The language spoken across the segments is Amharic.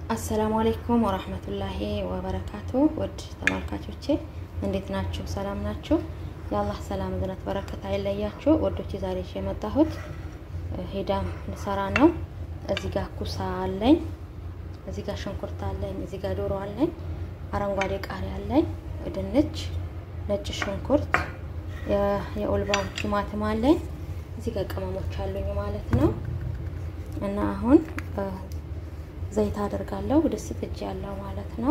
አሰላሙ አሌይኩም ወራህመቱላሂ ወበረካቱ። ውድ ተመልካቾቼ እንዴት ናችሁ? ሰላም ናችሁ? የአላህ ሰላም እዝነት በረከት አይለያችሁ። ወዶች ዛሬ ይዤ የመጣሁት ሂዳም ልሰራ ነው። እዚህ ጋር ኩሳ አለኝ፣ እዚህ ጋር ሽንኩርት አለኝ፣ እዚህ ጋር ዶሮ አለኝ፣ አረንጓዴ ቃሪያ አለኝ፣ ድንች፣ ነጭ ሽንኩርት፣ የኦልባው ቲማቲም አለኝ፣ እዚህ ጋር ቅመሞች አሉኝ ማለት ነው እና አሁን ዘይት አደርጋለሁ። ድስት ጥጅ ያለው ማለት ነው።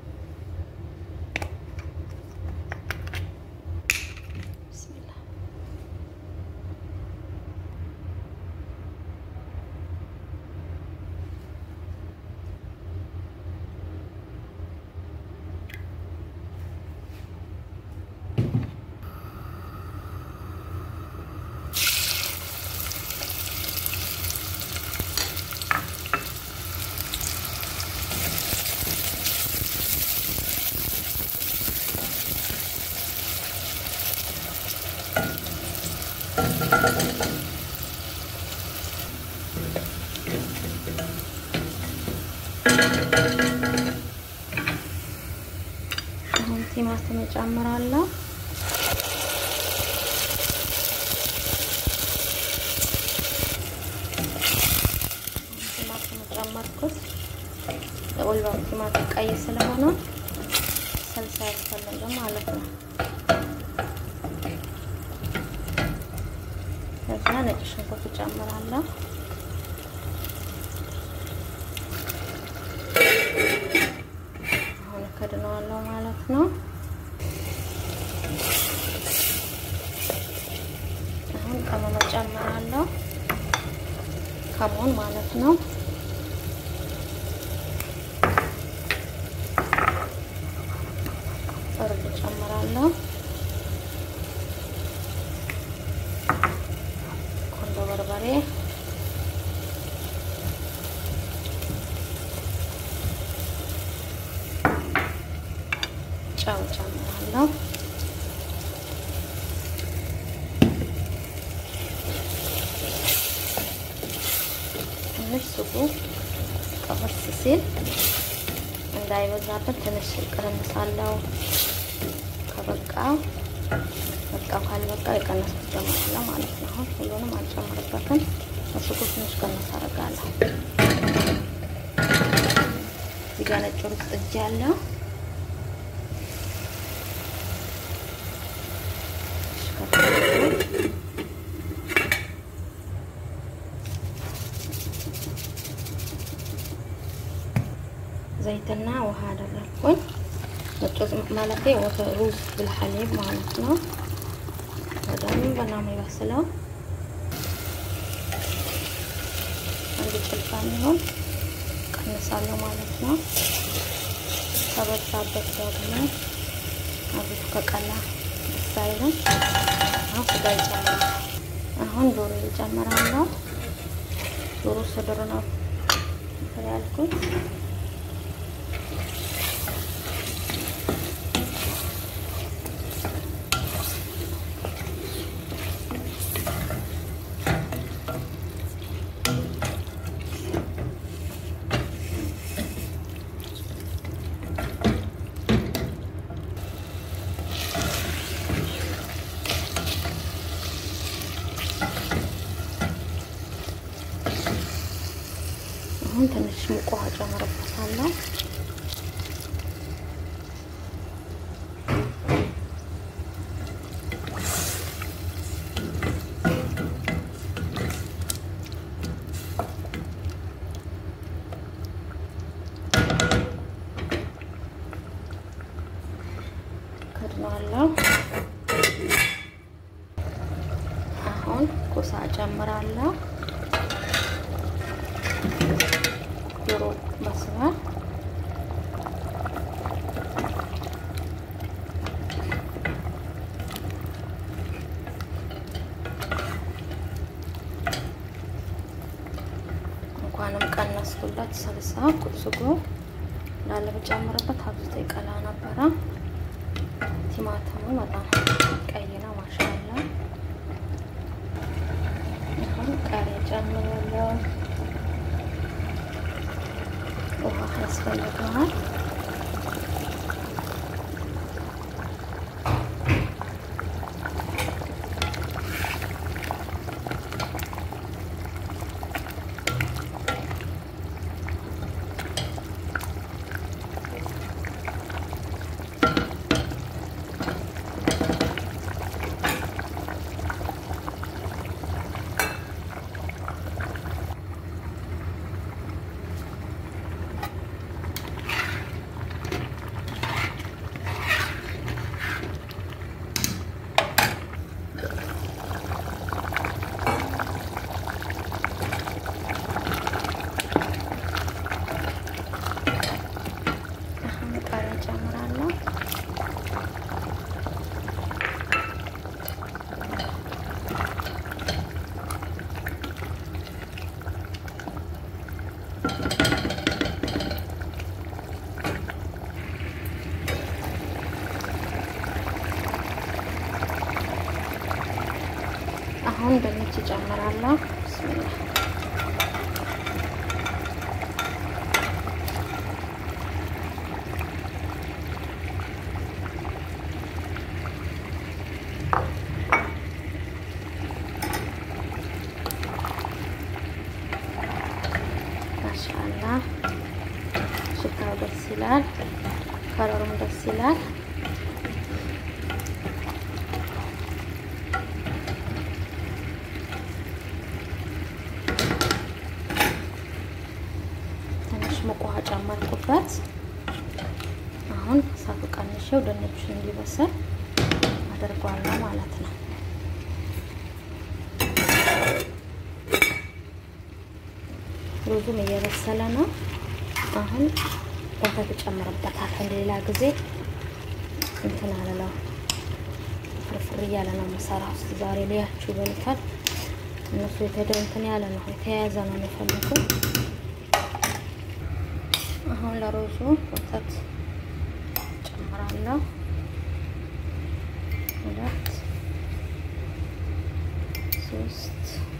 አሁን ቲማቲም እጨምራለሁ። ቲማቲም ጨመርኩት። የኦልባው ቲማቲም ቀይ ስለሆነ ሰልሳ ያስፈልግም ማለት ነው። ከዛ ነጭ ሽንኩርት እጨምራለሁ። አሁን ከድነዋለሁ ማለት ነው። አሁን ቅመም እጨምራለሁ። ከሞን ማለት ነው። እርድ እጨምራለሁ። ቆንጆ በርበሬ ጨው ጨምራለሁ። ትንሽ ሱቁ ቀፈስ ሲል እንዳይበዛበት ትንሽ ቀንሳለሁ። ከበቃ በቃ ካልበቃ የቀነስኩት ጨምራለሁ ማለት ነው። አሁን ሁሉንም አልጨምርበትም። ሱቁ ትንሽ ቀነስ አደርጋለሁ። እዚህ ጋር ነጭ ሩዝ ጥጄ ያለው ዘይትና ውሃ አደረግኩኝ። ነጭ ማለቴ ሩዝ ብልሐሊብ ማለት ነው። በደንብ ነው የሚበስለው። አንድ ጭልፋ የሚሆን ቀንሳለሁ ማለት ነው። ከበዛበት ደግሞ አብቱ ከቀላ ደስ አይልም። አሁን ስጋ ይጨምራል። አሁን ዶሮ ይጨምራለሁ። ዶሮ ስድር ነው ያልኩት። አሁን ትንሽ ሙቅ ውሃ ጨምርበታለሁ። ከድነዋለሁ። አሁን ኩሳ ጨምራለሁ። ዶሮ በስሏል። እንኳንም ቀነስኩለት። ሰልሳ ቁስጎ እንዳለ ብጨምርበት አብዝቶ ይቀላ ነበረ። ቲማቲሙ በጣም ቀይ ነው። ማሻአላ አሁን ቃሪያ ጨምራለሁ። ውሃ ያስፈልገዋል። አሁን ቃሪያ ጨምራለሁ። አሁን ድንች ጨምራለሁ። ብስሚላ ማሻአላ ሽታው ደስ ይላል። ከለሩም ደስ ይላል። ትንሽ ሙቅ ውሃ ጨመርኩበት። አሁን እሳቱ ቀንሼው ድንቹን እንዲበስል አድርጓለሁ ማለት ነው። ሩዙም እየበሰለ ነው። አሁን ወተት እጨምርበታለሁ። ሌላ ጊዜ እንትን አለለው ፍርፍር እያለ ነው የምሰራው። እስኪ ዛሬ ሊያችሁ ይበሉታል። እነሱ የተደው እንትን ያለ ነው የተያያዘ ነው የሚፈልጉት። አሁን ለሩዙ ወተት ጨምራለሁ። ሁለት ሶስት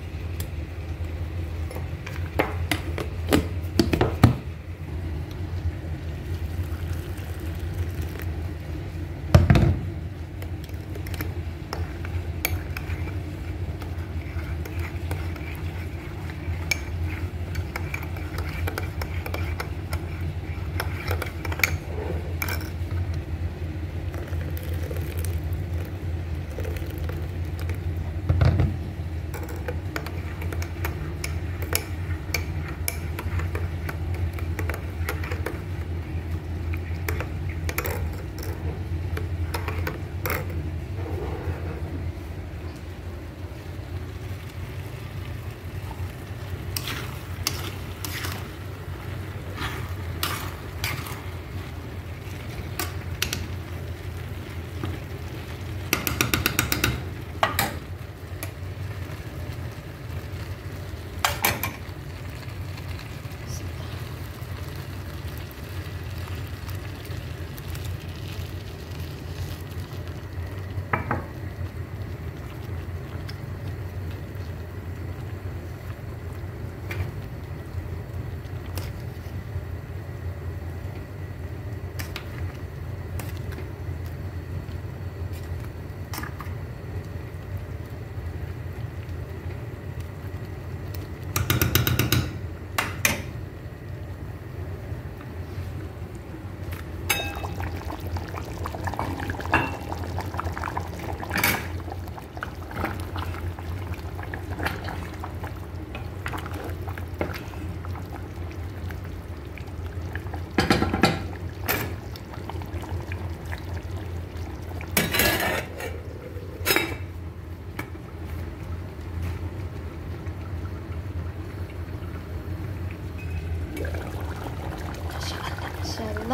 ማሻላ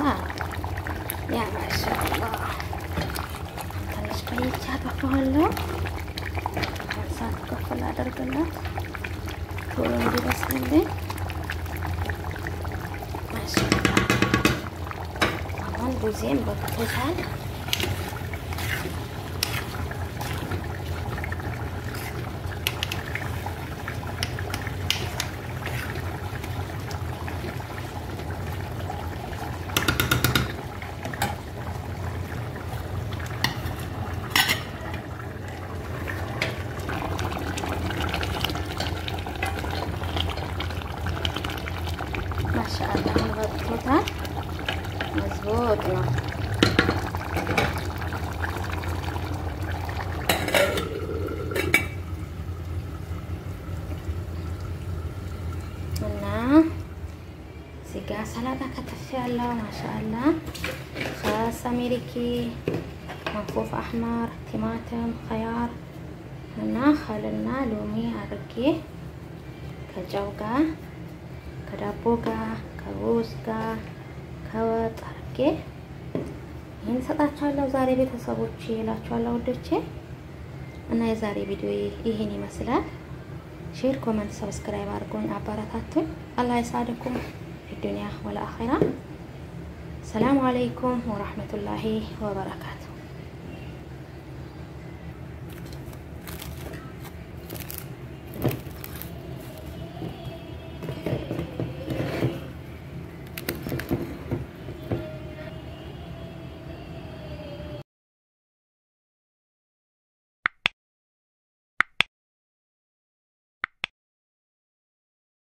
ያ ማሻላ ትንሽ ቆይቼ አጠፋዋለሁ። እሳት ከፍል አደርግላት ቶሎ እንዲበስልልኝ። ማሻላ አሁን ጊዜም በቅቶታል። ነው። እና እዚህ ጋ ሰላጣ ከተፍ ያለው ማሻአላ ኸስ አሜሪኪ፣ መንፉፍ አሕመር፣ ቲማቲም፣ ኸያር እና ኸልና ሎሚ አድርጌ ከጨው ጋር ከዳቦ ጋር ከሩዝ ጋር ከወጥ አድርጌ ይህን እሰጣችኋለሁ ዛሬ ቤተሰቦች ይላችኋለሁ ወዶቼ። እና የዛሬ ቪዲዮ ይህን ይመስላል። ሼር፣ ኮመንት፣ ሰብስክራይብ አድርጎኝ አበረታቱኝ። አላህ ይሳድኩም ፊ ዱንያ ወለ አኺራ። ሰላሙ አለይኩም ወራህመቱላሂ ወበረካቱ